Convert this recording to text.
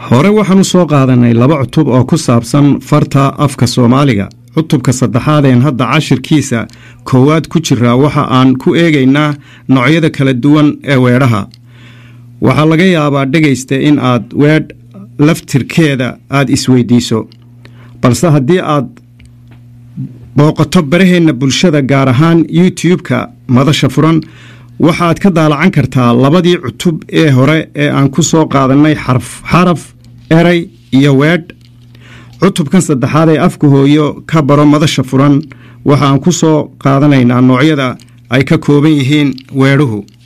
hore waxaan u soo qaadanay laba cutub oo ku saabsan farta afka soomaaliga cutubka saddexaadeen hadda cashirkiisa koowaad ku jiraa waxa aan ku eegaynaa noocyada kala duwan ee weedhaha waxaa laga yaabaa dhegaysta in aad weedh laftirkeeda aad isweydiiso balse haddii aad booqato baraheenna bulshada gaar ahaan youtube-ka madasha furan waxaad ka daalacan kartaa labadii cutub ee hore ee aan ku soo qaadannay xarf xaraf eray iyo weedh cutubkan saddexaad ee afka hooyo ka baro madasha furan waxa aan ku soo qaadanaynaa noocyada ay ka kooban yihiin weedhuhu